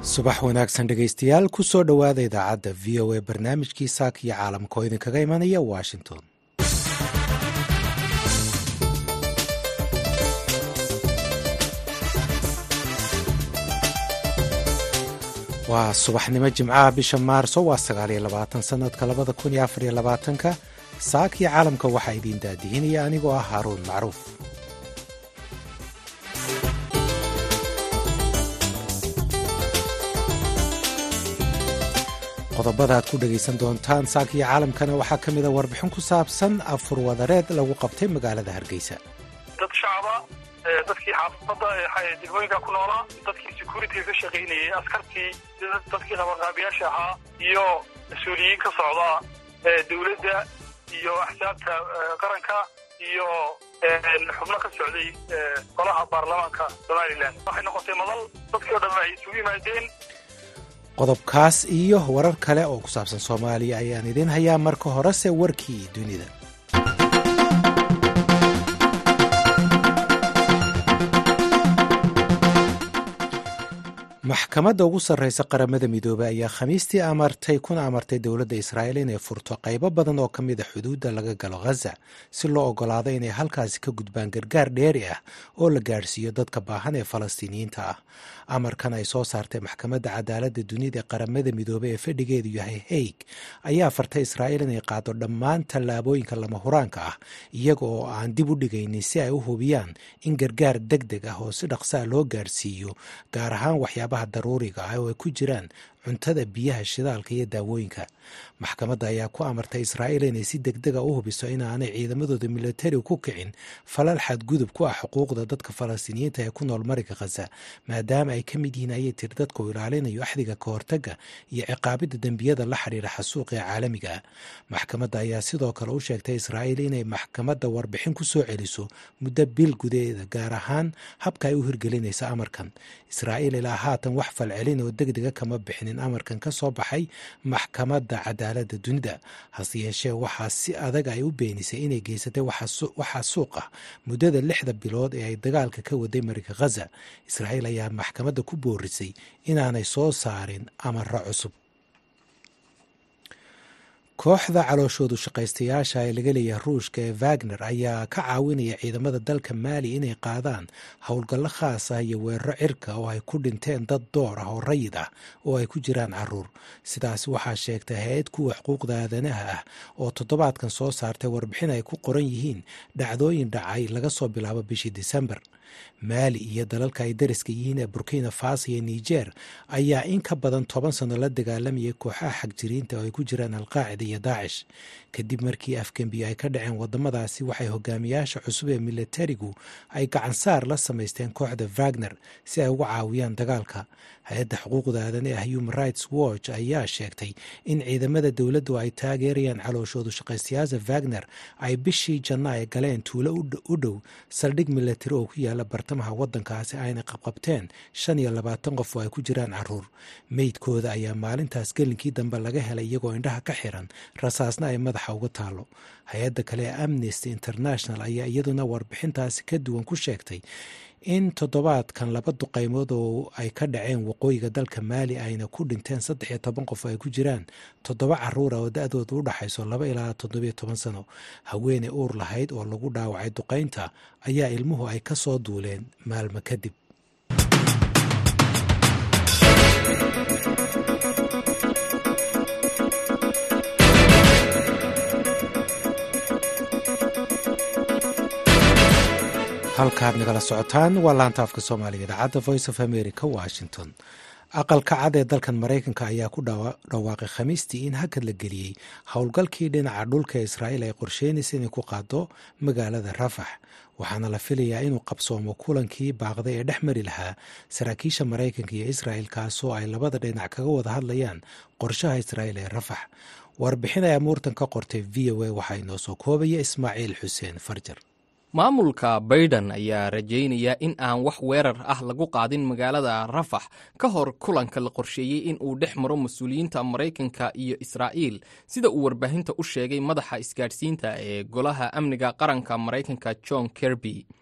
subax wanaagsan dhegaystayaal ku soo dhowaada idaacadda v o a barnaamijkii saaka iyo caalamka oo idinkaga imanaya washington waa subaxnimo jimcaha bisha maarso waa sagaaliyo labaatan sanadka labada kun iyo afariyo labaatanka saakii caalamka waxaa idiin daadihinaya anigoo ah haaruun macruuf qodobada aad ku dhegaysan doontaan saakiyo caalamkana waxaa ka mida warbixin ku saabsan afur wadareed lagu qabtay magaalada hargeysa dad shacaba dadkii xaafadda degmooyinka ku noolaa dadkii securitiga ka shaqaynayay askartii dadkii qabanqaabiyaasha ahaa iyo mas-uuliyiin ka socda dowladda iyo axsaabta qaranka iyo xubno ka socday golaha baarlamaanka somalilan waxay noqotay madal dadkii o dhan ay isugu yimaadeen qodobkaas iyo warar kale oo ku saabsan soomaaliya ayaan idiin hayaa marka horese warkii dunida maxkamadda ugu sarreysa qaramada midoobey ayaa khamiistii amartay kuna amartay dowladda israa'iil inay furto qaybo badan oo ka mid a xuduudda laga galo ghaza si loo oggolaado inay halkaasi ka gudbaan gargaar dheeri ah oo la gaadhsiiyo dadka baahan ee falastiiniyiinta ah amarkan ay soo saartay maxkamadda cadaaladda dunida ee qaramada midoobey ee fadhigeedu yahay haig ayaa fartay israa'iil inay qaado dhammaan tallaabooyinka lama huraanka ah iyaga oo aan dib u dhigaynin si ay u hubiyaan in gargaar deg deg ah oo si dhaqsaa loo gaadhsiiyo gaar ahaan waxyaabaha daruuriga ah oo ay ku jiraan cuntada biyaha shidaalka iyo daawooyinka maxkamadda ayaa ku amartay israa'iil inay si degdega u hubiso inaanay ciidamadooda militariga ku kicin falal xadgudub ku ah xuquuqda dadka falastiiniyiinta ee ku nool marinka khaza maadaama ay ka mid yihiin ayay tiri dadka uu ilaalinayo axdiga ka hortagga iyo ciqaabidda dembiyada la xidhiira xasuuqa ee caalamiga ah maxkamadda ayaa sidoo kale u sheegtay israa'iil inay maxkamadda warbixin ku soo celiso muddo bil gudaheeda gaar ahaan habka ay u hirgelinayso amarkan israa'iil ilaa haatan wax falcelin oo degdega kama bixinin amarkan ka soo baxay maxkamadda cadaaladda dunida hase yeeshee waxaa si adag ay u beenisay inay geysatay waxaa suuq ah muddada lixda bilood ee ay dagaalka ka waday marinka khaza israa'iil ayaa maxkamadda ku boorisay inaanay soo saarin amaro cusub kooxda calooshoodu shaqaystayaasha ee laga leeyahay ruushka ee wagner ayaa ka caawinaya ciidamada dalka maali inay qaadaan howlgallo khaas ah iyo weeraro cirka oo ay ku dhinteen dad door ah oo rayid ah oo ay ku jiraan caruur sidaas waxaa sheegtay hay-ad kuwa xuquuqda aadanaha ah oo toddobaadkan soo saartay warbixin ay ku qoran yihiin dhacdooyin dhacay laga soo bilaabo bishii disembar maali iyo dalalka ay dariska yihiin ee burkina faso iyo niger ayaa in ka badan toban sano la dagaalamayay kooxaha xagjiriinta oo ay ku jiraan alqaacida iyo daacish kadib markii afgembiyo ay ka dhaceen wadamadaasi waxay hogaamiyaasha cusub ee militarigu ay gacansaar la samaysteen kooxda wagner si ay uga caawiyaan dagaalka hay-adda xuquuqda aadan ee human rights watch ayaa sheegtay in ciidamada dowladdu ay taageerayaan calooshoodu shaqaystayaasha wagner ay bishii janno ay galeen tuulo u dhow saldhig militari oo ku yaala bartamaha waddankaasi ayna qabqabteen shan iyo labaatan qof oo ay ku jiraan caruur meydkooda ayaa maalintaas gelinkii dambe laga helay iyagoo indhaha ka xiran rasaasna ay madaxa uga taalo hay-adda kale ee amnesty international ayaa iyaduna warbixintaasi ka duwan ku sheegtay in toddobaadkan laba duqaymood oo ay ka dhaceen waqooyiga dalka maali ayna ku dhinteen saddex iyo toban qof oo ay ku jiraan toddoba caruura oo da-dooda u dhaxayso laba ilaa toddobiyo toban sano haweeney uur lahayd oo lagu dhaawacay duqaynta ayaa ilmuhu ay ka soo duuleen maalmo kadib halkaad nagala socotaan waa laanta afka soomaaliga idaacadda voice of america washington aqalka cad ee dalkan maraykanka ayaa ku dhawaaqay khamiistii in hakad la geliyey howlgalkii dhinaca dhulka ee israa'iil ay qorsheynaysa inay ku qaado magaalada rafax waxaana la filayaa inuu qabsoomo kulankii baaqday ee dhex mari lahaa saraakiisha maraykanka iyo israa'il kaasoo ay labada dhinac kaga wada hadlayaan qorshaha israa'iil ee rafax warbixin ay amuurtan ka qortay v o a waxaa inoo soo koobaya ismaaciil xuseen farjar maamulka baydhan ayaa rajaynaya in aan wax weerar ah lagu qaadin magaalada rafax ka hor kulanka la qorsheeyey in uu dhex maro mas-uuliyiinta maraykanka iyo israa'iil sida uu warbaahinta u sheegay madaxa isgaadhsiinta ee golaha amniga qaranka maraykanka john kerby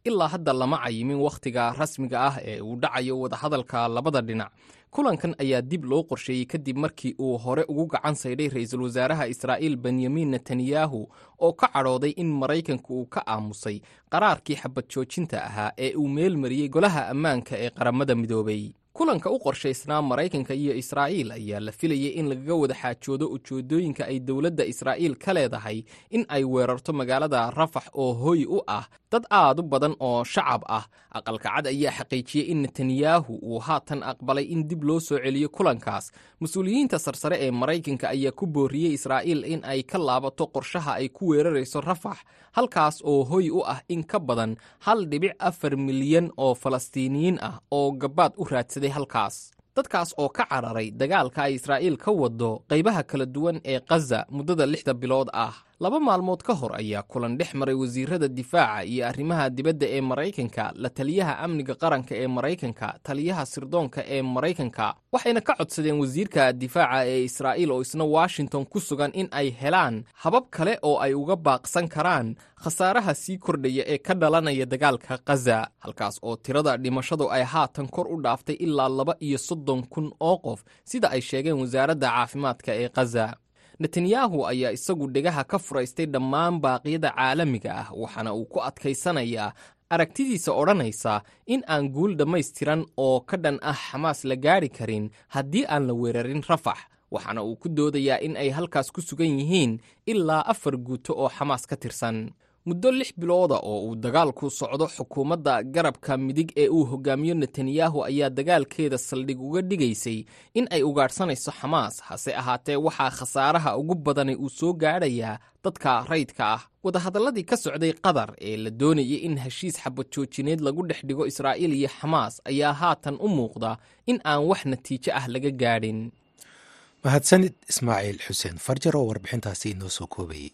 ilaa hadda lama cayimin wakhtiga rasmiga ah ee uu dhacayo wadahadalka labada dhinac kulankan ayaa dib loo qorsheeyey kadib markii uu hore ugu gacan saydhay ra'iisul wasaaraha israa'iil benyamin netanyahu oo ka cadhooday in maraykanka uu ka aamusay qaraarkii xabad joojinta ahaa ee uu meel mariyey golaha ammaanka ee qaramada midoobay kulanka u qorshaysnaa maraykanka iyo israa'iil ayaa la filayay in lagaga wada xaajoodo ujeedooyinka ay dowladda israa'iil ka leedahay in ay weerarto magaalada rafax oo hoy u ah dad aad u badan oo shacab ah aqalka cad ayaa xaqiijiyey in netanyahu uu haatan aqbalay in dib loo soo celiyo kulankaas mas-uuliyiinta sarsare ee maraykanka ayaa ku booriyey israa'iil in ay ka laabato qorshaha ay ku weerarayso rafax halkaas oo hoy u ah in ka badan hal dhibic afar milyan oo falastiiniyiin ah oo gabaad u raadsaday halkaas dadkaas oo ka cararay dagaalka ay israa'iil ka wado qaybaha kala duwan ee khaza muddada lixda bilood ah laba maalmood ka hor ayaa kulan dhex maray wasiirada difaaca iyo arrimaha dibadda ee maraykanka la taliyaha amniga qaranka ee maraykanka taliyaha sirdoonka ee maraykanka waxayna ka codsadeen wasiirka difaaca ee israa'iil oo isna washington ku sugan in ay helaan habab kale oo ay uga baaqsan karaan khasaaraha sii kordhaya ee ka dhalanaya dagaalka khaza halkaas oo tirada dhimashadu ay haatan kor u dhaaftay ilaa laba iyo soddon kun oo qof sida ay sheegeen wasaaradda caafimaadka ee khaza netanyahu ayaa isagu dhegaha ka furaystay dhammaan baaqyada caalamiga ah waxaana uu ku adkaysanayaa aragtidiisa odhanaysa in aan guul dhammaystiran oo ka dhan ah xamaas la gaadhi karin haddii aan la weerarin rafax waxaana uu ku doodayaa in ay halkaas ku sugan yihiin ilaa afar guuto oo xamaas ka tirsan muddo lix bilooda oo uu dagaalku socdo xukuumadda garabka midig ee uu hogaamiyo netanyahu ayaa dagaalkeeda saldhig uga dhigaysay in ay ugaadhsanayso xamaas hase ahaatee waxaa khasaaraha ugu badani uu soo gaadhayaa dadka rayidka ah wadahadalladii ka socday qatar ee la doonayay in heshiis xabad joojineed lagu dhex dhigo israa'iil iyo xamaas ayaa haatan u muuqda in aan wax natiijo ah laga gaadhin mahadsanid ismaaciil xuseen farjar oo warbixintaasi inoo soo koobayey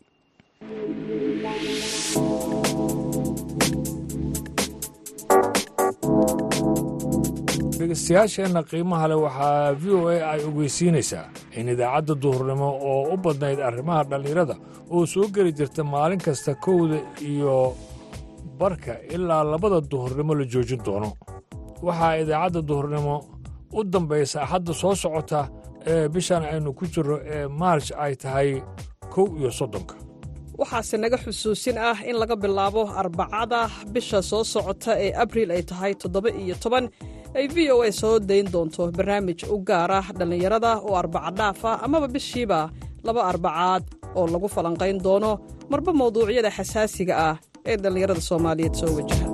dhegeystayaasheenna qiimaha leh waxaa v o a ay ogeysiinaysaa in idaacadda duhurnimo oo u badnayd arrimaha dhallinyarada oo soo geli jirta maalin kasta kowda iyo barka ilaa labada duhurnimo la joojin doono waxaa idaacadda duhurnimo u dambaysa axadda soo socota ee bishan aynu ku jirro ee maarj ay tahay kow iyo soddonka waxaase naga xusuusin ah in laga bilaabo arbacada bisha soo socota ee abriil ay tahay toddoba iyo toban ay v o a soo dayn doonto barnaamij u gaar ah dhallinyarada oo arbacadhaaf ah amaba bishiiba laba arbacaad oo lagu falanqayn doono marba mawduucyada xasaasiga ah ee dhallinyarada soomaaliyeed soo wajaha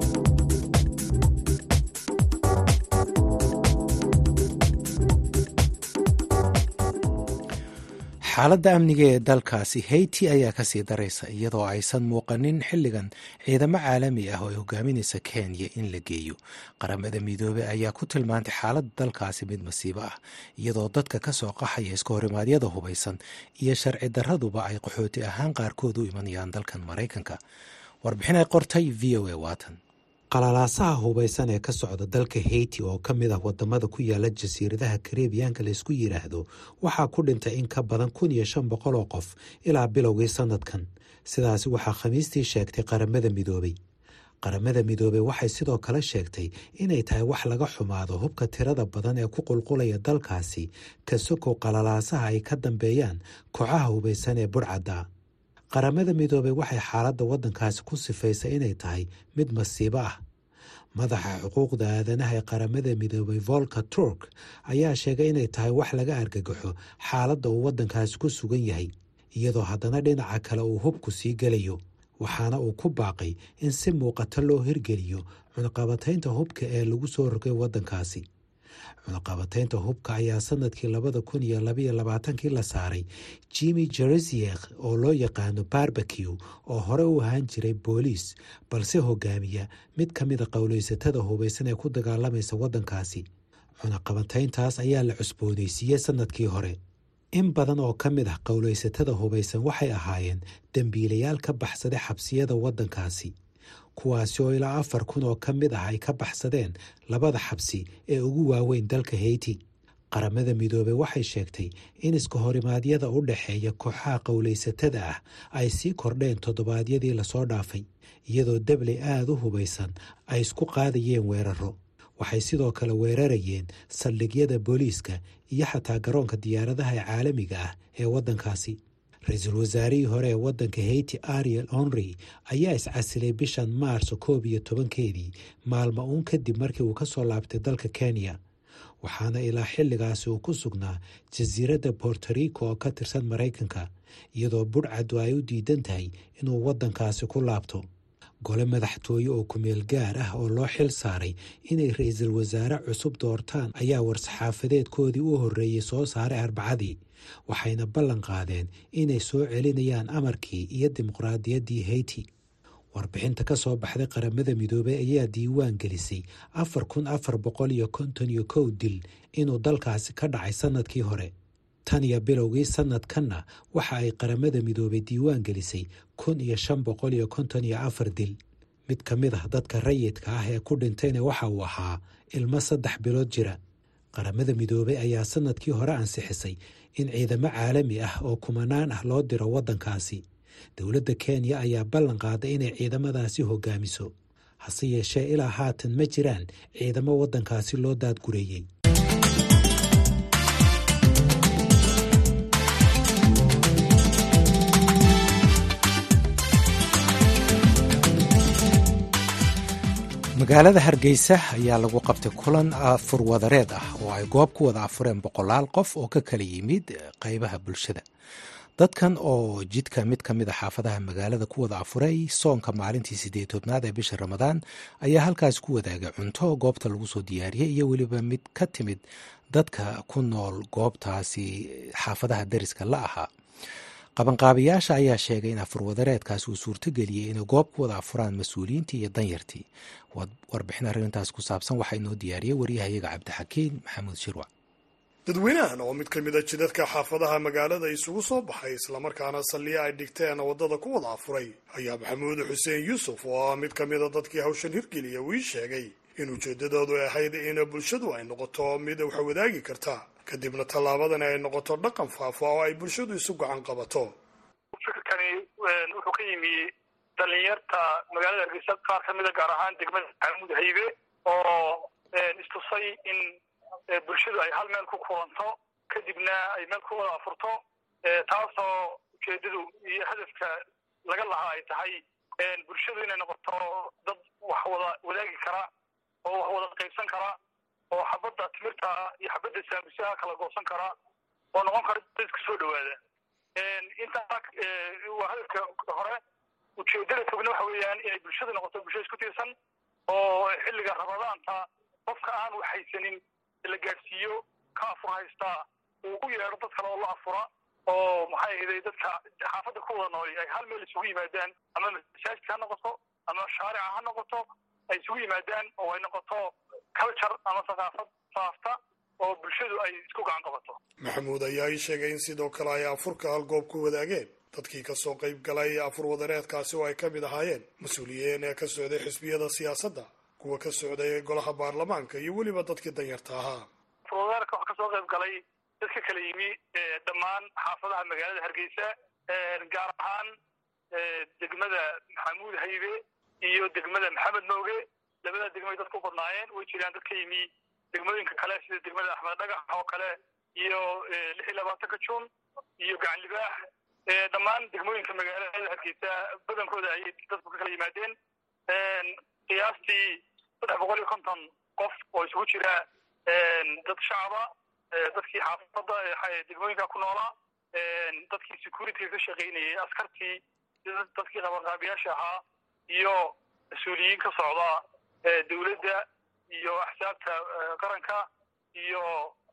xaaladda amniga ee dalkaasi haiti ayaa kasii daraysa iyadoo aysan muuqanin xilligan ciidamo caalami ah oo ay hogaaminaysa kenya in la geeyo qaramada midoobey ayaa ku tilmaantay xaaladda dalkaasi mid masiibo ah iyadoo dadka kasoo qaxaya iska horimaadyada hubaysan iyo sharci daraduba ay qaxooti ahaan qaarkood u imanayaan dalkan maraykanka warbixin ay qortay v o a watan qalalaasaha hubaysan ee ka socda dalka haiti oo ka mid ah wadamada ku yaala jasiiradaha karebiyaanka laysku yidhaahdo waxaa ku dhintay in ka badan kun iyo shan boqol oo qof ilaa bilowgii sanadkan sidaasi waxaa khamiistii sheegtay qaramada midoobey qaramada midoobey waxay sidoo kale sheegtay inay tahay wax laga xumaado hubka tirada badan ee ku qulqulaya dalkaasi ka sokow qalalaasaha ay ka dambeeyaan kooxaha hubaysan ee budhcadda qaramada midoobey waxay xaaladda waddankaasi ku sifaysay inay tahay mid masiibo ah madaxa xuquuqda aadanaha ee qaramada midoobey volka turk ayaa sheegay inay tahay wax laga argagaxo xaaladda uu waddankaasi ku sugan yahay iyadoo haddana dhinaca kale uu hubku sii gelayo waxaana uu ku baaqay in si muuqato loo hirgeliyo cunaqabataynta hubka ee lagu soo rogay waddankaasi cunaqabataynta hubka ayaa sanadkii labada kun iyo labaiyo labaatankii la saaray jimi jeresiek oo loo yaqaano barbeque oo hore u ahaan jiray booliis balse hogaamiya mid ka mida qowleysatada hubaysan ee ku dagaalamaysa waddankaasi cunaqabatayntaas ayaa la cusboonaysiiyey sanadkii hore in badan oo ka mid ah qowleysatada hubaysan waxay ahaayeen dembiilayaal ka baxsaday xabsiyada waddankaasi kuwaasi oo ilaa afar kun oo ka mid ah ay ka baxsadeen labada xabsi ee ugu waaweyn dalka haiti qaramada midoobey waxay sheegtay in iska horimaadyada u dhexeeya kooxaha qowlaysatada ah ay sii kordheen toddobaadyadii lasoo dhaafay iyadoo dabley aada u hubaysan ay isku qaadayeen weeraro waxay sidoo kale weerarayeen saldhigyada booliiska iyo xataa garoonka diyaaradaha ee caalamiga ah ee waddankaasi ra-iisul wasaarihii hore ee waddanka haiti ariel honry ayaa iscasilay bishan maarso koob iyo tobankeedii maalmo uun kadib markii uu ka soo laabtay dalka kenya waxaana ilaa xilligaasi uu ku sugnaa jasiiradda bortorico oo ka tirsan maraykanka iyadoo budhcaddu ay u diidan tahay inuu waddankaasi ku laabto gole madaxtooye oo kumeel gaar ah oo loo xil saaray inay ra-iisul wasaare cusub doortaan ayaa war-saxaafadeedkoodii u horreeyey soo saaray arbacadii waxayna ballan qaadeen inay soo celinayaan amarkii iyo dimuqraadiyaddii haiti warbixinta ka soo baxday qaramada midoobey ayaa diiwaan gelisay afar kun afar boqol iyo konton iyo kow dil inuu dalkaasi ka dhacay sannadkii hore tan iyo bilowgii sannadkanna waxa ay qaramada midoobey diiwaan gelisay kun iyo shan boqol iyo konton iyo afar dil mid ka mid ah dadka rayidka ah ee ku dhintayna waxa uu ahaa ilmo saddex bilood jira qaramada midoobey ayaa sannadkii hore ansixisay in ciidamo caalami ah oo kumanaan ah loo diro waddankaasi dowladda kenya ayaa ballan qaaday inay ciidamadaasi hogaamiso hase yeeshee ilaa haatan ma jiraan ciidamo waddankaasi loo daadgureeyey magaalada hargeysa ayaa lagu qabtay kulan afurwadareed ah oo ay goob ku wada afureen boqolaal qof oo ka kala yimid qeybaha bulshada dadkan oo jidka mid ka mid a xaafadaha magaalada ku wada afuray soonka maalintii sideed tobnaad ee bisha ramadaan ayaa halkaas ku wadaagay cunto goobta lagu soo diyaariyey iyo weliba mid ka timid dadka ku nool goobtaasi xaafadaha dariska la ahaa qabanqaabayaasha ayaa sheegay in afurwadareedkaas uu suurtogeliyey inay goob ku wada afuraan mas-uuliyiintii iyo danyartii warbixin arrintaas ku saabsan waxaa inoo diyaariyey waryahayaga cabdixakiin maxamuud shirwac dadweynahan oo mid ka mid a jidadka xaafadaha magaalada isugu soo baxay islamarkaana salliya ay dhigteen waddada ku wada afuray ayaa maxamuud xuseen yuusuf oo ah mid ka mid a dadkii hawshan hirgeliya uu ii sheegay in ujeeddadoodu ahayd in bulshadu ay noqoto mid wax wadaagi karta kadibna tallaabadani ay noqoto dhaqan faafa oo ay bulshadu isu gacan qabato fikirkani wuxuu ka yimi dhalinyarta magaalada hargeysa qaar ka mida gaar ahaan degmada maxamuud haybe oo istusay in bulshadu ay hal meel ku kulanto kadibna ay meel ku wada afurto taasoo ujeedadu iyo hadafka laga lahaa ay tahay bulshadu inay noqoto dad wax wada wadaagi kara oo wax wada qaybsan kara oo xabadda timirta iyo xabadda saamusaha kala goosan kara oo noqon kara dadka soo dhawaada intaa waa hadafka hore ujeedada fogna waxa weeyaan inay bulshadu noqoto bulshada isku tiirsan oo xilliga ramadaanta qofka aan wax haysanin la gaadhsiiyo ka afur haystaa uu u yeedho dad kale oo la afura oo maxay ahayday dadka xaafadda ku wada nooli ay hal meel isugu yimaadaan ama masaajidka ha noqoto ama shaarica ha noqoto ay isugu yimaadaan oo ay noqoto culture ama thaqaafad faafta oo bulshadu ay isku gacan qabato maxamuud ayaa ii sheegay in sidoo kale ay afurka hal goob ku wadaageen dadkii ka soo qayb galay afur wadareedkaasi oo ay ka mid ahaayeen mas-uuliyiin ee ka socday xisbiyada siyaasadda kuwa ka socday golaha baarlamaanka iyo weliba dadkii danyarta ahaa afurwadareedka waxaa kasoo qayb galay dadka kala yimi dhammaan xaafadaha magaalada hargeysa gaar ahaan degmada maxamuud haybe iyo degmada maxamed mooge labada degmay dadku u badnaayeen way jiraan dad ka yimi degmooyinka kale sida degmada axmed dhagax oo kale iyo lix iyo labaatanka juun iyo gacan libaax dhammaan degmooyinka magaalada hargeysa badankooda ayay dadku ka kala yimaadeen qiyaastii saddex boqol iyo konton qof oo isugu jira dad shacaba dadkii xaafadda degmooyinka ku noolaa dadkii securityga ka shaqaynayay askartii dadkii qabanqaabiyaasha ahaa iyo mas-uuliyiin ka socda dowladda iyo axsaabta qaranka iyo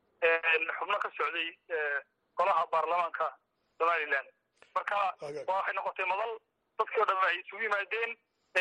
xubno ka socday golaha baarlamaanka somaliland marka waxay noqotay madal dadkii o dhan ay isugu yimaadeen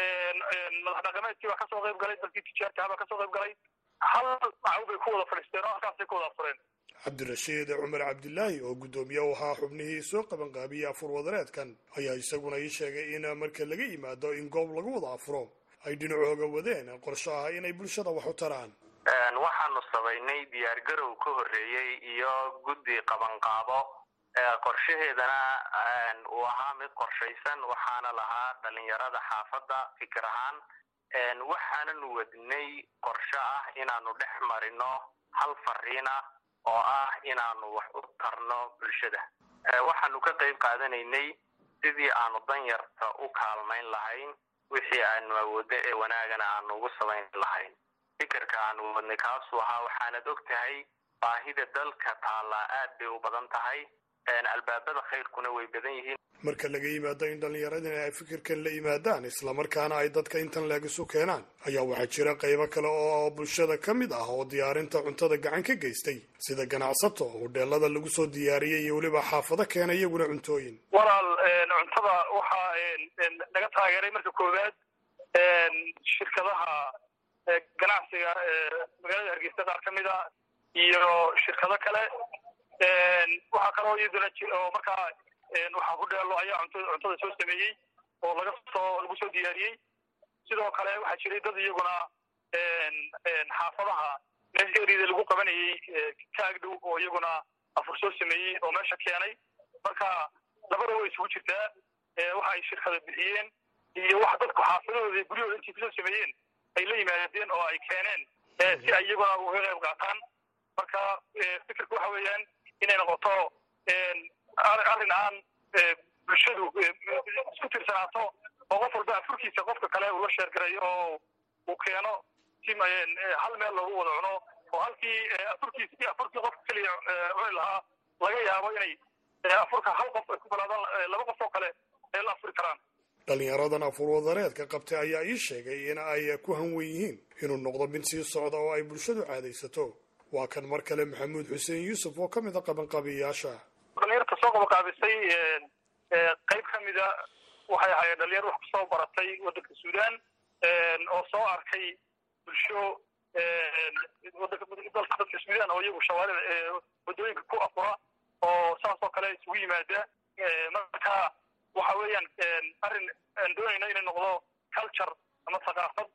madax dhaqameedkii baa kasoo qayb galay dadkii tijaartaha baa kasoo qayb galay hal macaw bay ku wada fadhiisteen oo halkaasay ku wada afureen cabdirashiid cumar cabdilaahi oo guddoomiye u ahaa xubnihii soo qabanqaabiyey afur wadareedkan ayaa isaguna ii sheegay in marka laga yimaado in goob lagu wada afuro ay dhinacooga wadeen qorsho ah inay bulshada wax u taraan waxaanu samaynay diyaargarow ka horreeyey iyo guddi qabanqaabo qorshaheedana uu ahaa mid qorshaysan waxaana lahaa dhalinyarada xaafadda fikir ahaan waxaananu wadnay qorsho ah inaanu dhex marino hal fariin ah oo ah inaanu wax u tarno bulshada waxaanu ka qayb qaadanaynay sidii aanu danyarta u kaalmayn lahayn wixii aanu awoodno ee wanaagana aanu ugu samayn lahayn fikirka aanu wadnay kaasuu ahaa waxaanad og tahay baahida dalka taallaa aad bay u badan tahay albaabada khayrkuna way badan yihiin marka laga yimaado in dhallinyaradina ay fikirkan la yimaadaan islamarkaana ay dadka intan leeg isu keenaan ayaa waxaa jira qaybo kale oo bulshada ka mid ah oo diyaarinta cuntada gacan ka geystay sida ganacsato hodheelada lagu soo diyaariyey iyo weliba xaafado keena iyaguna cuntooyin walaal cuntada waxaa naga taageeray marka koowaad shirkadaha ganacsiga magaalada hargeysa qaar ka mid a iyo shirkado kale waxaa kaloo iyaduna oo markaa waxaa ku dheelo ayaa cunta cuntada soo sameeyey oo laga soo lagu soo diyaariyey sidoo kale waxaa jiray dad iyaguna xaafadaha meesha erida lagu qabanayey ka agdhow oo iyaguna afur soo sameeyey oo meesha keenay marka labada way isugu jirtaa waxa ay shirkada bixiyeen iyo wax dadku xaafadahooda guryahooda intii kusoo sameeyeen ay la yimaadeen oo ay keeneen si ay iyaguna uga qayb qaataan marka fikirka waxa weeyaan inay noqoto arrin aan bulshadu isku tirsanaato oo qof walba afurkiisa qofka kale uu la sheergaray oo uu keeno si hal meel loogu wada cuno oo halkii afurkiis afurkii qofka keliya cuni lahaa laga yaabo inay afurka hal qof ay ku balaadaan laba qof oo kale ay la afuri karaan dhalinyaradan afur wadareedka qabtay ayaa ii sheegay in ay ku hanwen yihiin inuu noqdo mid sii socda oo ay bulshadu caadaysato waa kan mar kale maxamuud xuseen yuusuf oo ka mid a qabanqaabiyayaasha dhalinyarta soo qabanqaabisay qayb ka mida waxay ahaayeen dhalinyar wax kusoo baratay waddanka suudaan oo soo arkay bulsho wadanka dalka dadka suudaan oo iyagu shawaarida waddooyinka ku afura oo saas oo kale isugu yimaada marka waxa weeyaan arrin aan doonayno inay noqdo culture ama thaqaafad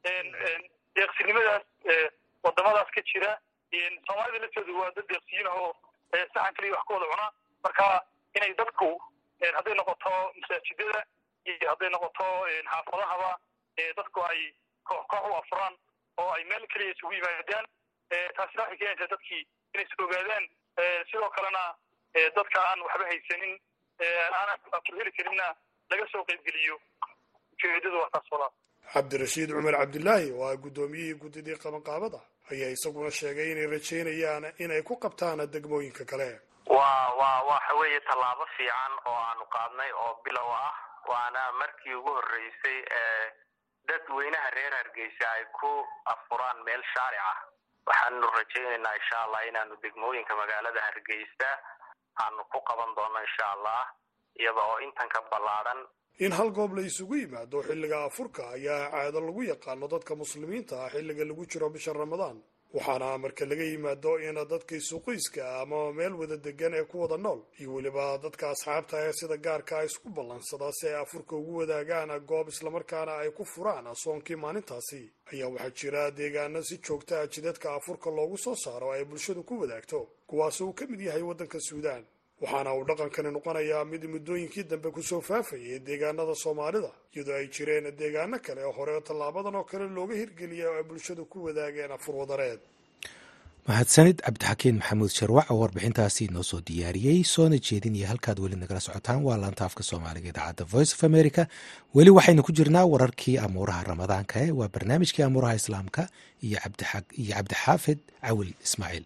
deeqsinimadaas wadamadaas ka jira soomaalida laftoodu waa dad deeqsiyiin ahoo saxan kaliya wax ka wada cuna marka inay dadku hadday noqoto masaajidada iyo hadday noqoto xaafadahaba dadku ay koox koox u afuraan oo ay meel keliya isugu yimaadaan taasina waxay keenaysaa dadkii inay is ogaadaan sidoo kalena dadka aan waxba haysanin aan afur heli karinna laga soo qaybgeliyo ujeedadu waa taas walaa cabdirashiid cumar cabdilaahi oo ah guddoomiyihii guddidii qabanqaabada ayaa isaguna sheegay inay rajaynayaan inay ku qabtaan degmooyinka kale waa waa waxa weeye tallaabo fiican oo aanu qaadnay oo bilow ah waana markii ugu horreysay ee dadweynaha reer hargeysa ay ku afuraan meel shaaric ah waxaanu rajaynaynaa insha allah inaanu degmooyinka magaalada hargeysa aanu ku qaban doono insha allah iyada oo intan ka ballaadhan in hal goob la isugu yimaado xilliga afurka ayaa caado lagu yaqaano dadka muslimiinta ah xilliga lagu jiro bisha ramadaan waxaana marka laga yimaado in dadka isuqoyska ama meel wada degan ee ku wada nool iyo weliba dadka asxaabta ee sida gaarka a isku ballansadaa si ay afurka ugu wadaagaan goob islamarkaana ay ku furaan soonkii maalintaasi ayaa waxaa jira deegaano si joogta ah jidadka afurka loogu soo saaro ay bulshadu ku wadaagto kuwaas uu ka mid yahay waddanka suudaan waxaana uu dhaqankani noqonayaa mid muddooyinkii dambe kusoo faafayay deegaanada soomaalida iyadoo ay jireen deegaano kale oo hore tallaabadan oo kale looga hirgeliyay oo ay bulshadu ku wadaageen afur wadareed mahadsanid cabdixakiin maxamuud sharwac oo warbixintaasi inoo soo diyaariyey soona jeedinaya halkaad weli nagala socotaan waa laanta afka soomaaliga idaacadda voice of america weli waxaynu ku jirnaa wararkii amuuraha ramadaanka e waa barnaamijkii amuuraha islaamka iyo cabdixaafid cawil ismaaciil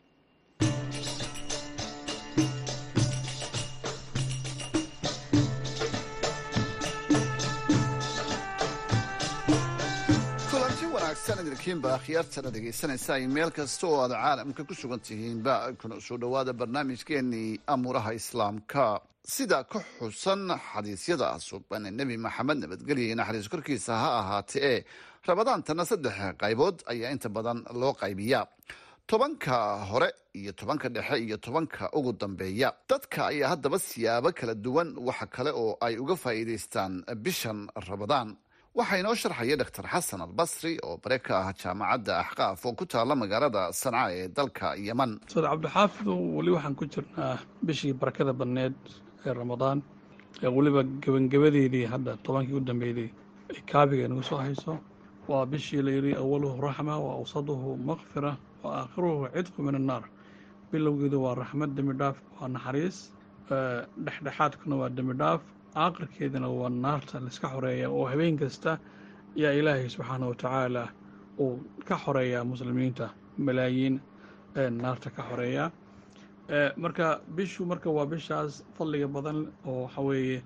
sanadkiinba akhyaartana dhegaysanaysa ay meel kasta oo aad caalamka ku sugan tihiinba kuna soo dhowaada barnaamijkeenii amuuraha islaamka sida ka xusan xadiisyada suban nebi maxamed nabadgelya iyo naxariis korkiisa ha ahaate ee rabadaantana saddex qaybood ayaa inta badan loo qaybiyaa tobanka hore iyo tobanka dhexe iyo tobanka ugu dambeeya dadka ayaa haddaba siyaabo kala duwan waxa kale oo ay uga faa'iidaystaan bishan rabadaan waxaa inoo sharxaya dor xasan albasri oo bare ka ah jaamacadda axqaaf oo ku taala magaalada sanca ee dalka yeman ustaad cabdixaafidu weli waxaan ku jirnaa bishii barakada badneed ee ramadaan ee weliba gebangebadeedii hadda tobankii u dambeydey ay kaabiga nagu soo hayso waa bishii la yidhi awaluhu raxma wa awsaduhu makfira wa aakhiruhu cidqu min annaar bilowgeedu waa raxmad dembi dhaaf waa naxariis dhexdhexaadkuna waa dembi dhaaf aakhirkeedana waa naarta laiska xoreeya oo habeen kasta yaa ilaahay subxaana wa tacaala uu ka xoreeyaa muslimiinta malaayiin naarta ka xoreeya marka bishu marka waa bishaas fadliga badan oo waxa weeye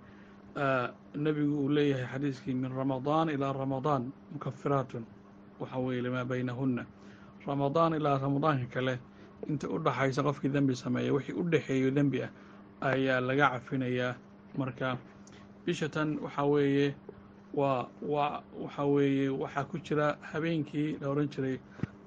nebigu uu leeyahay xadiiskii min ramadaan ilaa ramadaan mukafiraatun waxa weeye limaa baynahunna ramadaan ilaa ramadaanka kale inta u dhaxaysa qofkii dembi sameeya wixii u dhexeeyo dembi ah ayaa laga cafinayaa marka bisha tan waxaa weeye waa waa waxaa weeye waxaa ku jira habeenkii la odhan jiray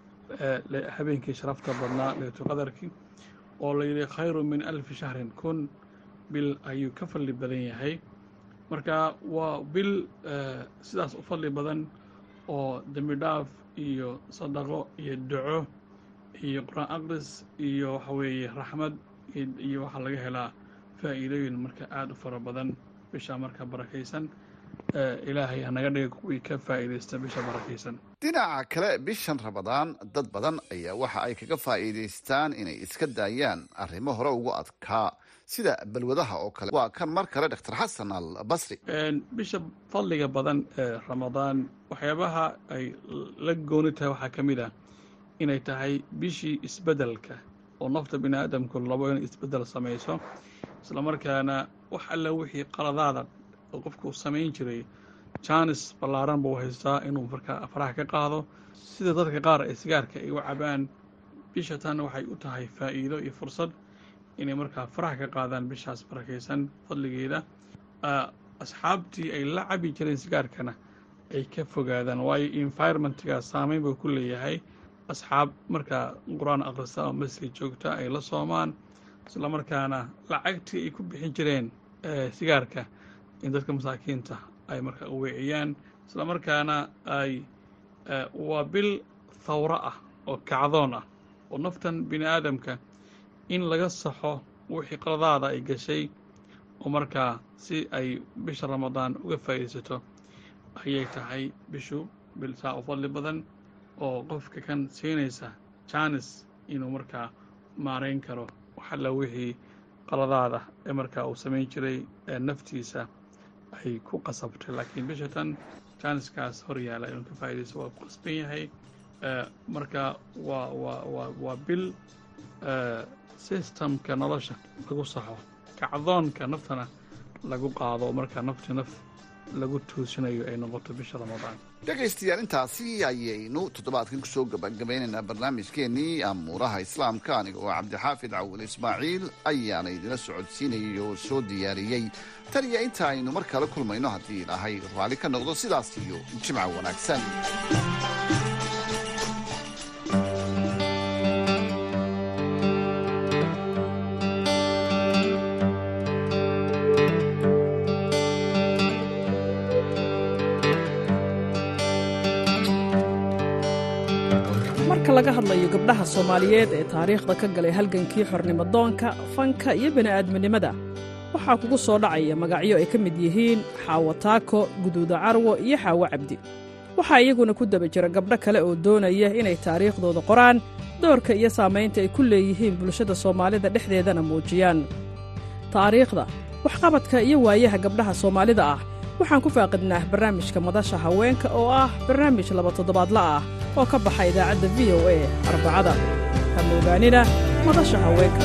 habeenkii sharafta badnaa leetu qadarkii oo la yidhi khayru min alfi shahrin kun bil ayuu ka fadli badan yahay marka waa bil sidaas u fadli badan oo dembi dhaaf iyo sadaqo iyo duco iyo qur-aan aqris iyo waxa weeye raxmad iyo waxaa laga helaa faa'iidooyin marka aada u fara badan bisha marka barakaysan ilaahay hanaga dhiga kuwii ka faa'iidaysta bisha barakaysan dhinaca kale bishan ramadaan dad badan ayaa waxa ay kaga faa'iidaystaan inay iska daayaan arrimo hore ugu adkaa sida balwadaha oo kale waa kan mar kale dr xasan al basri bisha fadliga badan ee ramadaan waxyaabaha ay la gooni tahay waxaa ka mid ah inay tahay bishii isbeddelka oo nafta bini aadamku labo inay isbeddel samayso isla markaana wax alla wixii qaladaada oo qofku samayn jiray jaanis ballaaran buu haystaa inuu markaa faraha ka qaado sida dadka qaar ee sigaarka ay u cabaan bisha tan waxay u tahay faa'iido iyo fursad inay markaa faraha ka qaadaan bishaas barakaysan fadligeeda asxaabtii ay la cabi jireen sigaarkana ay ka fogaadaan waayo environmentga saameyn buu ku leeyahay asxaab markaa qur-aan akhrista oo masjid joogta ay la soomaan isla markaana lacagtii ay ku bixin jireen sigaarka in dadka masaakiinta ay markaa u weeciyaan isla markaana ay waa bil thawro ah oo kacdoon ah oo naftan bini aadamka in laga saxo wixii qaladaada ay gashay oo markaa si ay bisha ramadaan uga faa'iidaysato ayay tahay bishu bil saa u fadli badan oo qofka kan siinaysa jaanis inuu markaa maarayn karo waxalla wixii qaladaada ee markaa uu samayn jiray ee naftiisa ay ku qasabtay laakiin bisha tan jaaniskaas hor yaala inuu ka faa'iidaysto waa ku qasban yahay marka waa waa waa waa bil systemka nolosha lagu saxo kacdoonka naftana lagu qaado markaa nafti naf lagu tuusinayo ay noqoto bisha ramadaan dhegaystayaal intaasi ayaynu toddobaadkan kusoo gabagabeynaynaa barnaamijkeenii amuuraha islaamka aniga oo cabdixaafid cawil ismaaciil ayaana idila socodsiinayay oo soo diyaariyey tan iyo inta aynu mar kale kulmayno haddii ilaahay raalli ka noqdo sidaas iyo jimca wanaagsan marka laga hadlayo gabdhaha soomaaliyeed ee taariikhda ka galay halgankii xornimodoonka fanka iyo bini'aadminimada waxaa kugu soo dhacaya magacyo ay ka mid yihiin xaawo taako guduuda carwo iyo xaawo cabdi waxaa iyaguna ku daba jira gabdho kale oo doonaya inay taariikhdooda qoraan doorka iyo saamaynta ay ku leeyihiin bulshada soomaalida dhexdeedana muujiyaan taariikhda waxqabadka iyo waayaha gabdhaha soomaalida ah waxaan ku faaqidnaa barnaamijka madasha haweenka oo ah barnaamij laba toddobaadla ah oo ka baxa idaacadda v o a arbacada ha moogaanina madasha haweenka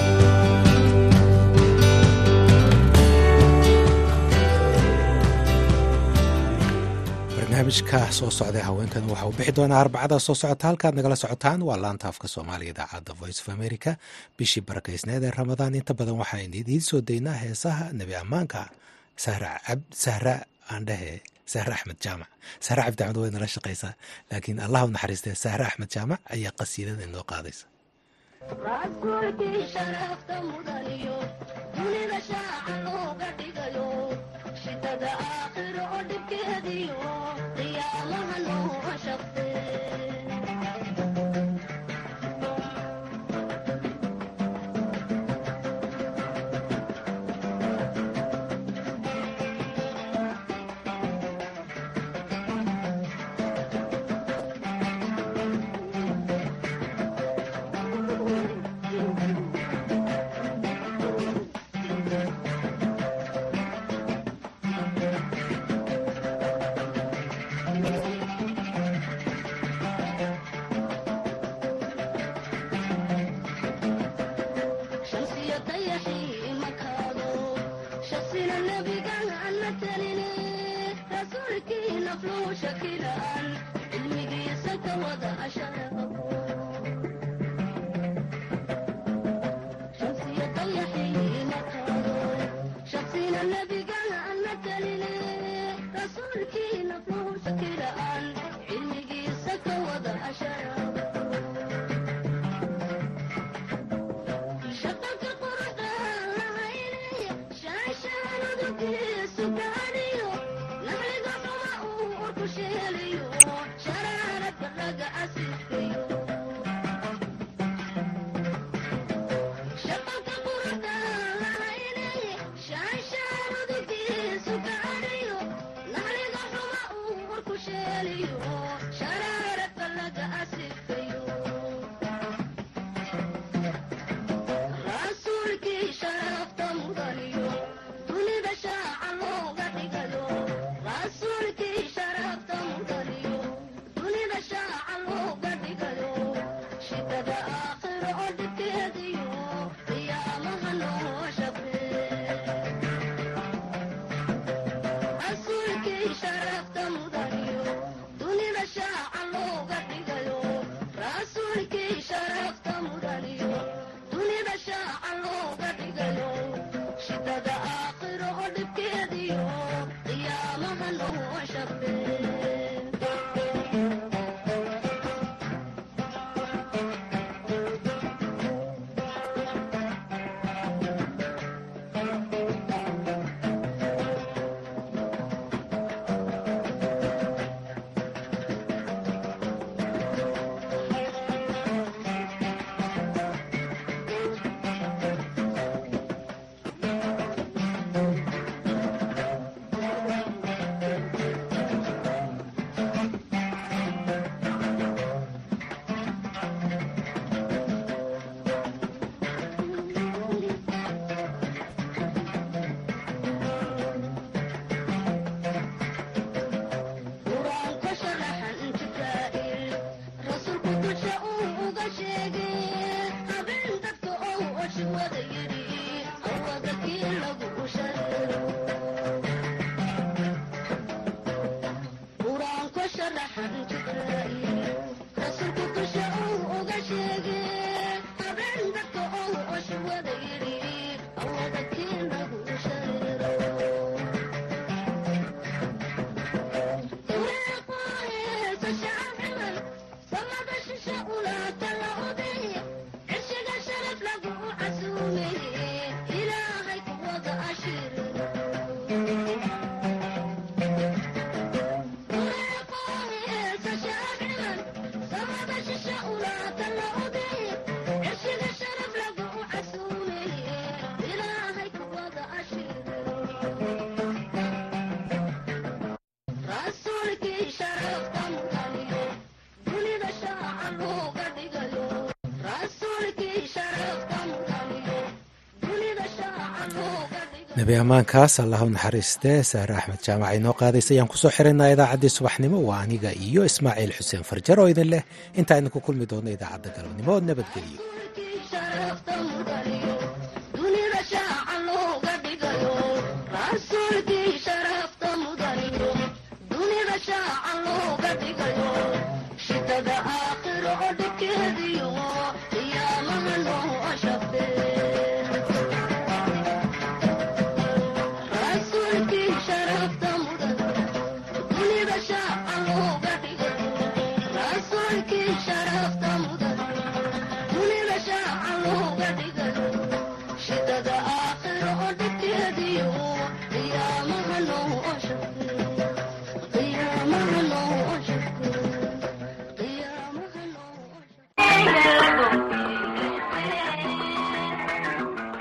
barnaamijka soo socda haweenkan waxa uu bixi doonaa arbacada soo socota halkaad nagala socotaan waa laanta afka soomaaliya idaacadda voice of america bishii barakaysneed ee ramadaan inta badan waxaan idiin soo daynaa heesaha nebi ammaanka sahra aandhehe sahre axmed jaamac sahre cabdi axmed way nala shaqaysaa laakiin allah u naxariistee sahre axmed jaamac ayaa qasiidada inoo qaadaysa rasuulkii sharafta mudaniyo dunida shaaca looga dhigayo shidada aakhiro oo dhibkeediyo nafluu shakilaan cilmigiisa ka wada asharaqo shamsiyada yaxiina qaado shaksina nebigana ana taline rasuulkii nafluu shakilaan cilmigiisa ka wada asharaqo shaqalka quruxda lahaynaya shaashaanudugiisu gaadhiyo naxliga xuma uu urku sheeliyo sharaaradka laga asiiskayo shaqalka quruxda lahaynaya shaashaanudugiisu gaadhiyo naxliga xuma uu urku sheeliyo sharaaradka laga asiiskayo rasuulkii sharafta mudaniyo dunida shaaca looga dhigayo rasuulkii sharafta mudaniyo dunida shaaca looga dhigayo shidada aakhiro oo dhibkeediyo qiyaamaha noo shaqee rasuulkii sharafta mudaniyo dunida shaaca looga dhigayo rasuulkii sharafta mudaniyo dunida shaaca looga dhigayo shidada aakhiro oo dhibkeediyo qiyaamaha noo shaqee qur-aanka sharaxan jibraa'il rasuulku dusha uu uga sheegay habeen dadka ou oshi wada yidhi awada kii lagu shareero qur-aanka sharaxan jibraa'il rasuulku dusha uu uga sheegay habeen dadka ou oshi wada yidhi awada kii lagu shareero rasuulkii sharafta mudaniyo dunida shaaca looga dhigayo rasuulkii sharafta mudaniyo dunida shaaca looga dhigayo nebi ammaankaas allah u naxariistee saare axmed jaamac inoo qaadaysa ayaan kusoo xiraynaa idaacaddii subaxnimo waa aniga iyo ismaaciil xuseen farjar oo idin leh intaa idinku kulmi doona idaacadda galabnimo nabadgelyo rasuulkii sharafta